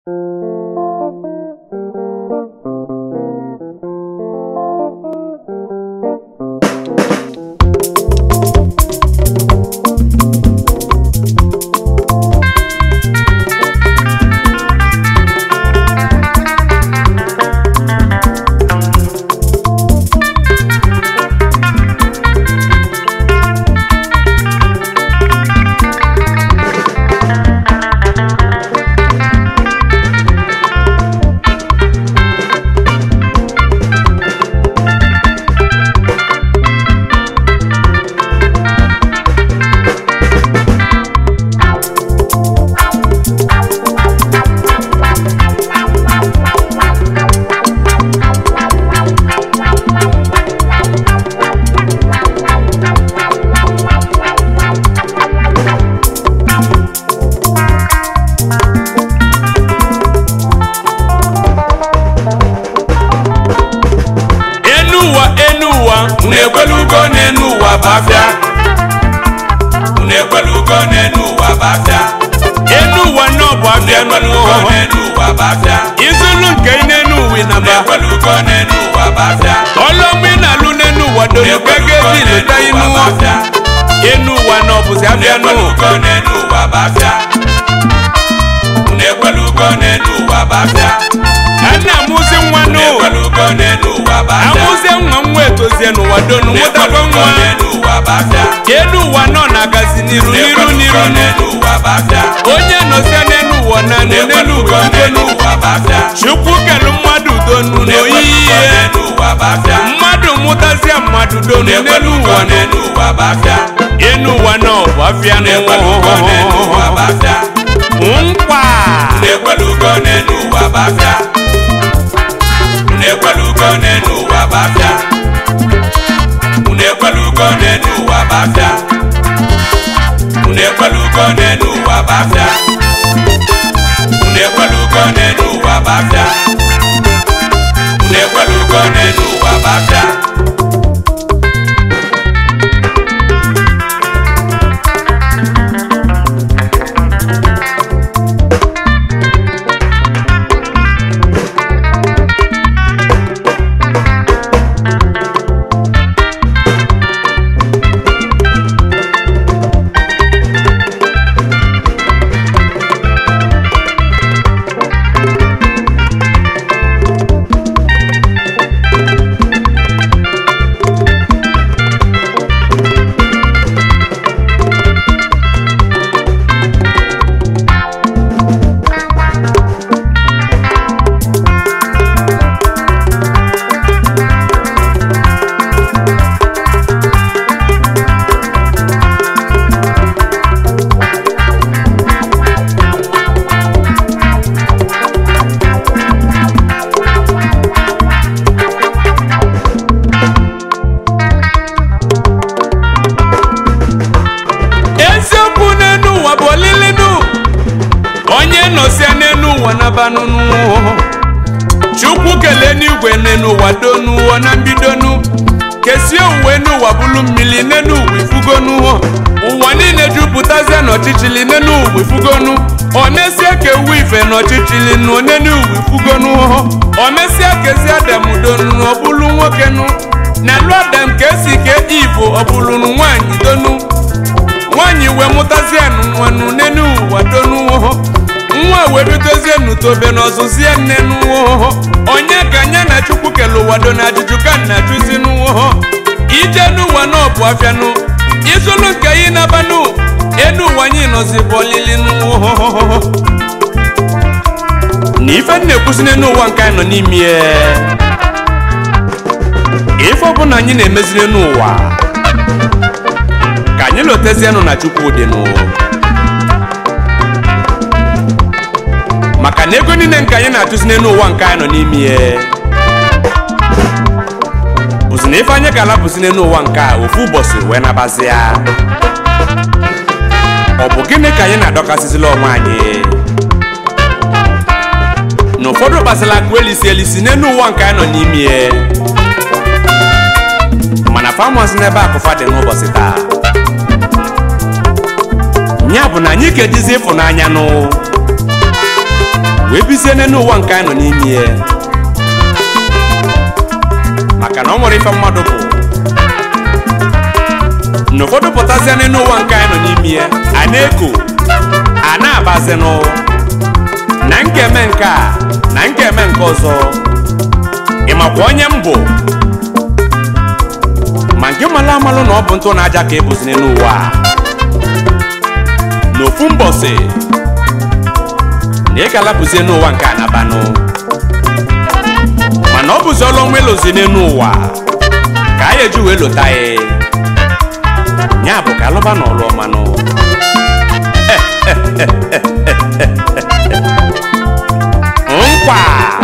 enu ụwa enu ụwa unu ekwelugo n'enu ụwa bafịa unu ekwelugo n'enu ụwa bafịa enu ụwa nọ bụ afịa ekwelugo n'enu ụwa bafịa izulu nke ị n'enu ụwa ị naba ekwelugo n'enu ụwa bafịa ọlọmụ ị na-alụ n'enu ụwa donu gege dị ileta inu bafịa enu ụwa nọ bụzi afịa nụ ekwelugo n'enu ụwa bafịa unu ekwelugo n'enu ụwa bafịa a na-amụzi nwa nụ ekwelugo n'enu ụwa bafịa amụzie nwa nwa etozie n'ụwa donu mụtakwa ekwelugo nwa n'enu ụwa bafịa ka enu ụwa nọ na-agazi n'iru n'iru ekwelugo n'iru n'enu ụwa bafịa onye nọzie n'enu ụwa na nụ n'enu ekwelugo ụwa n'enu donu ụwa bafịa chukwu kelu mmadụ donu ekwelugo n'oyiyi n'enu ụwa bafịa mmadụ mụtazie mmadụ donu n'elu ekwelugo ụwa nọ n'enu ụwa bafịa enu ụwa nọ bụ afịa ekwelugo n'enu ụwa nụ bafịa nkwa ekwelugo n'enu ụwa bafịa ekwelugo n'enu ụwa bafịa unu ekwelugo n'enu ụwa bafịa unu ekwelugo n'enu ụwa bafịa unu ekwelugo n'enu ụwa bafịa unu ekwelugo n'enu ụwa bafịa eziokwu n'enu ụwa bụ olilinu onye nọsie n'enu ụwa nabanụnụ chukwu kelee n'igwe n'enu ụwa donuo na mbidonu kesie uwe n'ụwa bụlu mmiri n'enu ụwa ifugonu ụwa niile jupụtazie n'ọchịchịrị n'enu ụwa ifugonu ọ na-esie ka ewu ife n'ọchịchịrị nụ n'enu ụwa ifugonu ọ mesie kezi adam donu ọ bụlu nwoke nụ na lụ adam ka esi ke ivo ọ bụlu nwaanyị donu nwaanyị wee mụtazienụ nwanụ n'enu ụwa donuwo nwa wee bidozienụ tobe n'ọzụzie nnenuwo onye ka anya na chukwu kele ụwa do na ajụjụ ka nna chụzinuwo ije n'ụwa na ọbụ afịanụ izulu nke yi nabanụ enu ụwa anyị nọzi bụ olilinuwo na ife m na-ekwusi n'enu ụwa nke anyị nọ n'ime ya ife ọbụla anyị na-emezi n'enu ụwa ka anyị lotezienụ na chukwu dị nụ maka na ego niile nke anyị na-atụzi n'elu ụwa nke anyị nọ n'ime ya bụzi na ife anyị ga-alapụzi n'elu ụwa nke a ofu ụbọchị wee nabazi ya ọ bụ gịnị ka anyị na-adọkasịzila onwe anyị na ụfọdụ kpasịla akụ elisi elisi n'elu ụwa nke anyị nọ n'ime ya mana famasi n'ebe akụfa dị n'ụbọchị taa ya bụ na anyị ga-ejizi ịfụnanya nụ wee bizie n'elu ụwa nke anyị nọ n'ime ya maka na ọ nwere ife mmadụ bụ na ụfọdụ pụtazie n'elu ụwa nke anyị nọ n'ime ya a na-eko a na-abazinụ na m ga-eme nke a na m ga-eme nke ọzọ ị makwa onye m bụ ma nke malụ amalụ na ọ bụ ntụ na aja ka ebuzi n'elu ụwa a. n'ofu mbọsị na ị ga-alapụzie n'ụwa nke a nabanụ mana ọ bụzi ọlụ ọnwa elozi n'elu ụwa ka a eji wee lota ya ya bụ ka alụba na ọlụ ọmanụ nkwa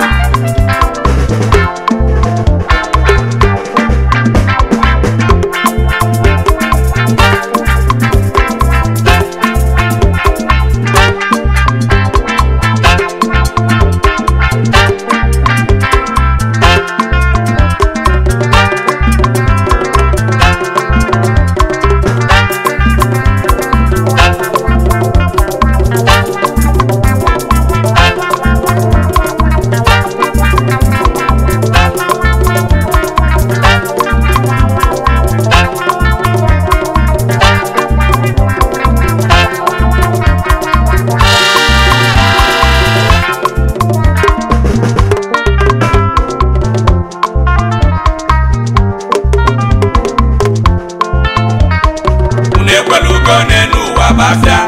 unu ekwelugo n'elu ụwa bafịa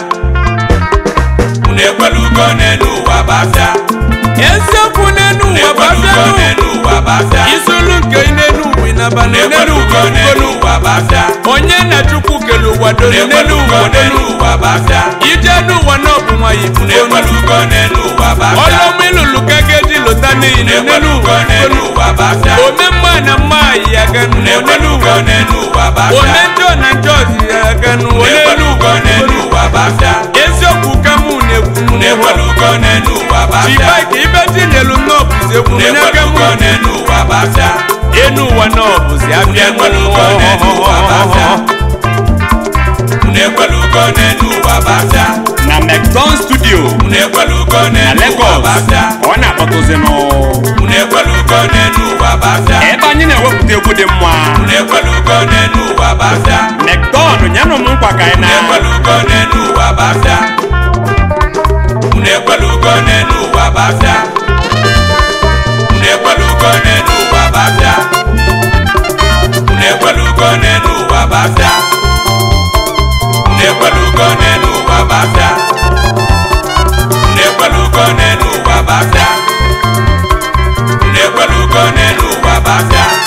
unu ekwelugo n'elu ụwa bafịa eziokwu n'elu unu ụwa ekwelugo bafianụ n'elu ụwa bafịa isolu nke n'elu ụwa ịnaba unu n'elu ekwelugo ụwa n'elu ugolu ụwa bafịa onye na chukwu kele ụwa unu dolu n'elu ekwelugo ụwa n'elu dolu ụwa bafịa ije n'ụwa na ọbụ nwanyị unu bugonu ekwelugo n'elu ụwa bafịa ọlọmụ ilulu ka ga-eji lụta n'ihi unu na n'elu ekwelugo ụwa n'elu ugolu ụwa bafịa ome mma na mma ya ganu unu n'elu ekwelugo ụwa n'elu ụwa bafịa ome njọ na njọ ya ganu unu n'elu ekwelugo ụwa n'elu ụwa bafịa eziokwu ka mụ na-ekwu unu ekwelugo n'elu ụwa bafịa chibaike ibe dị n'elu nnọọbụzi ekwu unu onye aka mụ ekwelugo n'elu ụwa bafịa enu ụwa nnọọbụzi abịa ekwelugo n'elu ụwa bafịa unu ekwelugo n'elu ụwa bafịa na mcdon studio unu ekwelugo na n'elu ụwa Lagos bafịa ọ na-akpọtụzinụ unu ekwelugo n'elu ụwa bafịa ebe anyị na-ewepụta egwu dị mma unu ekwelugo n'elu ụwa bafịa mcdon nyanụ m nkwa ka anyị unu na ekwelugo n'elu ụwa bafịa unu ekwelugo n'elu ụwa bafịa unu ekwelugo n'elu ụwa bafịa unu ekwelugo n'elu ụwa bafịa unu ekwelugo n'elu ụwa bafịa unu ekwelugo n'elu ụwa bafịa unu ekwelugo n'elu ụwa bafịa